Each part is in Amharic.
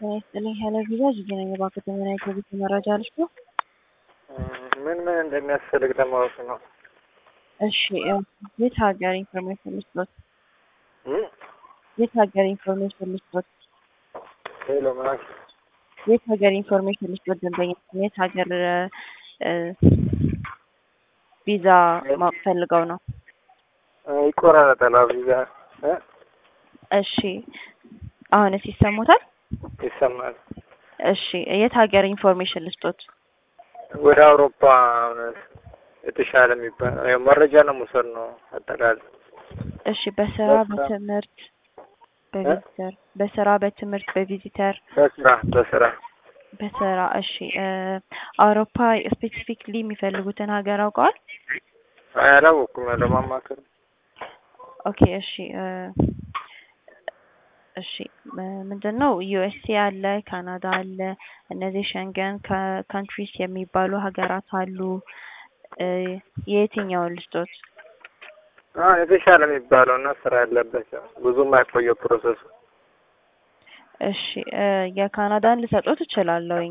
ጤና ይስጥልኝ ሄሎ ቪዛ ጅጅ ነኝ። እባክዎ ዘመናዊ የኮቪድ መረጃ ልስጥ ነው? ምን ምን እንደሚያስፈልግ ለማወቅ ነው። እሺ የት ሀገር ኢንፎርሜሽን ልስጦት? እም? የት ሀገር ኢንፎርሜሽን ልስጦት? ሄሎ ምን አልሽ? የት ሀገር ኢንፎርሜሽን ልስጦት? ደንበኛ የት ሀገር እ ቪዛ ማወቅ ፈልገው ነው? ይቆራረጣል ቪዛ እ? እሺ አሁንስ ይሰሙታል? ይሰማል። እሺ የት ሀገር ኢንፎርሜሽን ልስጦት? ወደ አውሮፓ የተሻለ የሚባል ያው መረጃ ለመውሰድ ነው አጠቃላይ። እሺ በስራ በትምህርት በቪዚተር በስራ በትምህርት በቪዚተር በስራ በስራ በስራ እሺ እ አውሮፓ ስፔሲፊክሊ የሚፈልጉትን ሀገር አውቀዋል? አላወኩም ለማማከር ኦኬ እሺ እ እሺ ምንድን ነው ዩኤስኤ አለ፣ ካናዳ አለ። እነዚህ ሸንገን ካንትሪስ የሚባሉ ሀገራት አሉ። እ የየትኛውን ልስጦት? አሁን የተሻለ የሚባለው እና ስራ ያለበት ብዙም አይቆየው ፕሮሰሱ። እሺ እ የካናዳን ልሰጦት እችላለሁኝ።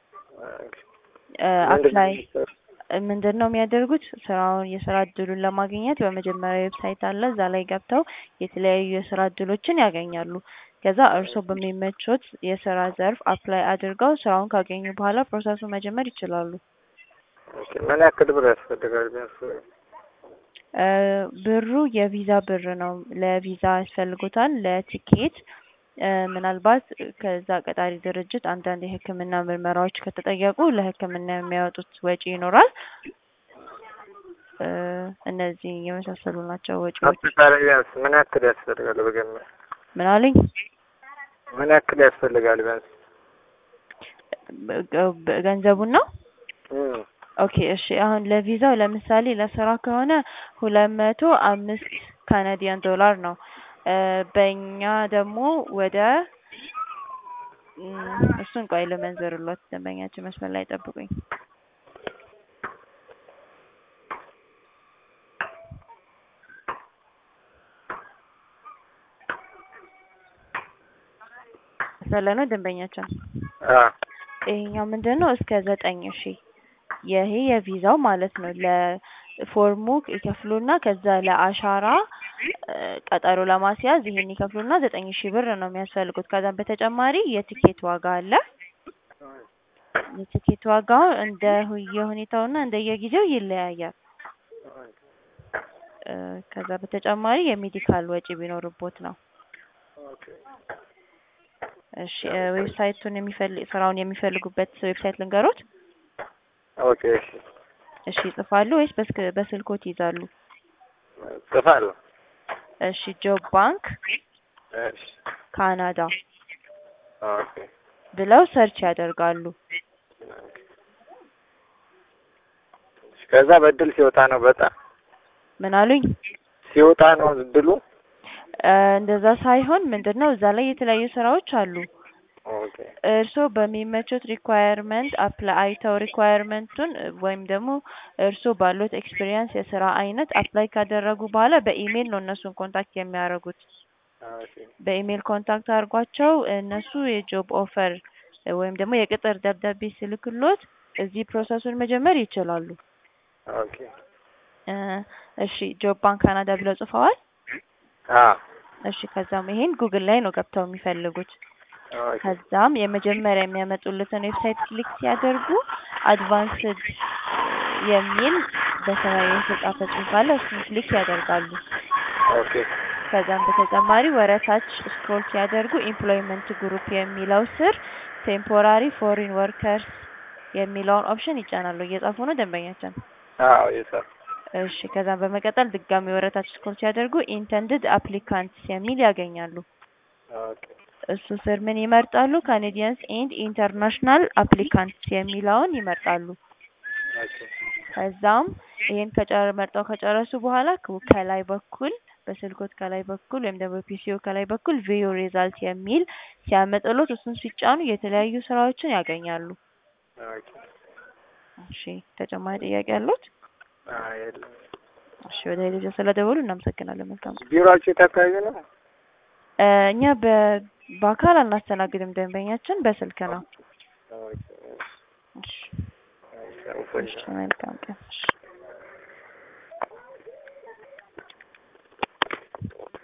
እ አፕላይ ምንድን ነው የሚያደርጉት? ስራውን የስራ እድሉን ለማግኘት በመጀመሪያ ዌብሳይት አለ። እዛ ላይ ገብተው የተለያዩ የስራ እድሎችን ያገኛሉ። ከዛ እርስዎ በሚመቾት የስራ ዘርፍ አፕላይ አድርገው ስራውን ካገኙ በኋላ ፕሮሰሱን መጀመር ይችላሉ። ኦኬ ምን ያክል ብር ያስፈልጋል ቢያንስ? እ ብሩ የቪዛ ብር ነው። ለቪዛ ያስፈልጉታል። ለቲኬት እ ምናልባት ከዛ ቀጣሪ ድርጅት አንዳንድ የሕክምና ምርመራዎች ከተጠየቁ ለሕክምና የሚያወጡት ወጪ ይኖራል። እ እነዚህ የመሳሰሉ ናቸው ወጪዎች። አጠቃላይ ቢያንስ ምን ያክል ያስፈልጋል በገመት? ምን አሉኝ? ምን ያክል ያስፈልጋል ቢያንስ? ገንዘቡን ነው? እም ኦኬ እሺ አሁን ለቪዛው ለምሳሌ ለስራ ከሆነ ሁለት መቶ አምስት ካናዲያን ዶላር ነው። እ በእኛ ደግሞ ወደ እም እሱን ቆይ ልመንዝርሎት ደንበኛችን መስመር ላይ ጠብቁኝ። ሰለ ነው ደንበኛችን አ ይሄኛው ምንድን ነው እስከ ዘጠኝ ሺህ ይሄ የቪዛው ማለት ነው። ለፎርሙ ይከፍሉና ከዛ ለአሻራ እ ቀጠሮ ለማስያዝ ይሄን ይከፍሉና ዘጠኝ ሺህ ብር ነው የሚያስፈልጉት። ከዛም በተጨማሪ የቲኬት ዋጋ አለ። የቲኬት ዋጋው እንደ የሁኔታውና እንደየጊዜው ይለያያል። እ ከዛ በተጨማሪ የሜዲካል ወጪ ቢኖርቦት ነው። እሺ እ ዌብሳይቱን የሚፈልግ ስራውን የሚፈልጉበት ዌብሳይት ልንገሮት? ኦኬ እሺ እሺ ይጽፋሉ ወይስ በስክ በስልኮት ይይዛሉ? ጽፋለሁ። እሺ ጆብ ባንክ እሺ ካናዳ ኦኬ ብለው ሰርች ያደርጋሉ። ከዛ በእድል ሲወጣ ነው በጣም ምን አሉኝ? ሲወጣ ነው እድሉ። እ እንደዛ ሳይሆን ምንድን ነው እዛ ላይ የተለያዩ ስራዎች አሉ። ኦኬ እርስዎ በሚመቹት ሪኳየርመንት አፕላይ አይተው ሪኳየርመንቱን ወይም ደግሞ እርስዎ ባሉት ኤክስፒሪየንስ የስራ አይነት አፕላይ ካደረጉ በኋላ በኢሜይል ነው እነሱን ኮንታክት የሚያደርጉት። ኦኬ በኢሜይል ኮንታክት አድርጓቸው እነሱ የጆብ ኦፈር ወይም ደግሞ የቅጥር ደብዳቤ ሲልክሎት እዚህ ፕሮሰሱን መጀመር ይችላሉ። ኦኬ እ እሺ ጆብ ባንክ ካናዳ ብለው ጽፈዋል? አ እሺ ከዛም ይሄን ጉግል ላይ ነው ገብተው የሚፈልጉት። ኦኬ ከዛም የመጀመሪያ የሚያመጡለትን ዌብሳይት ክሊክ ሲያደርጉ አድቫንስድ የሚል በሰማያዊ የተጻፈ ጽሑፍ አለ። እሱን ክሊክ ያደርጋሉ። ኦኬ ከዛም በተጨማሪ ወረታች ስክሮል ሲያደርጉ ኤምፕሎይመንት ግሩፕ የሚለው ስር ቴምፖራሪ ፎሪን ወርከርስ የሚለውን ኦፕሽን ይጫናሉ። እየጻፉ ነው ደንበኛችን? አዎ የሰር እሺ ከዛም በመቀጠል ድጋሚ ወረታች ስክሮል ሲያደርጉ ኢንተንድድ አፕሊካንትስ የሚል ያገኛሉ። ኦኬ እሱ ስር ምን ይመርጣሉ? ካኔዲያንስ ኤንድ ኢንተርናሽናል አፕሊካንትስ የሚለውን ይመርጣሉ። ኦኬ ከዛም ይሄን ከጨረ መርጠው ከጨረሱ በኋላ ከ- ከላይ በኩል በስልኮት ከላይ በኩል ወይም ደግሞ በፒሲኦ ከላይ በኩል ቪው ሪዛልት የሚል ሲያመጥሎት እሱን ሲጫኑ የተለያዩ ስራዎችን ያገኛሉ። ኦኬ እሺ ተጨማሪ ጥያቄ ያሉት? አይ የለም። እሺ ወደ ሄደጀ ስለደወሉ እናመሰግናለን። መልካም ቢሮአችሁ የት አካባቢ ነው? እ እኛ በ በአካል አናስተናግድም ደንበኛችን በስልክ ነው። ኦኬ፣ እሺ እሺ፣ አመሰግናለሁ። እሺ መልካም ቀን። እሺ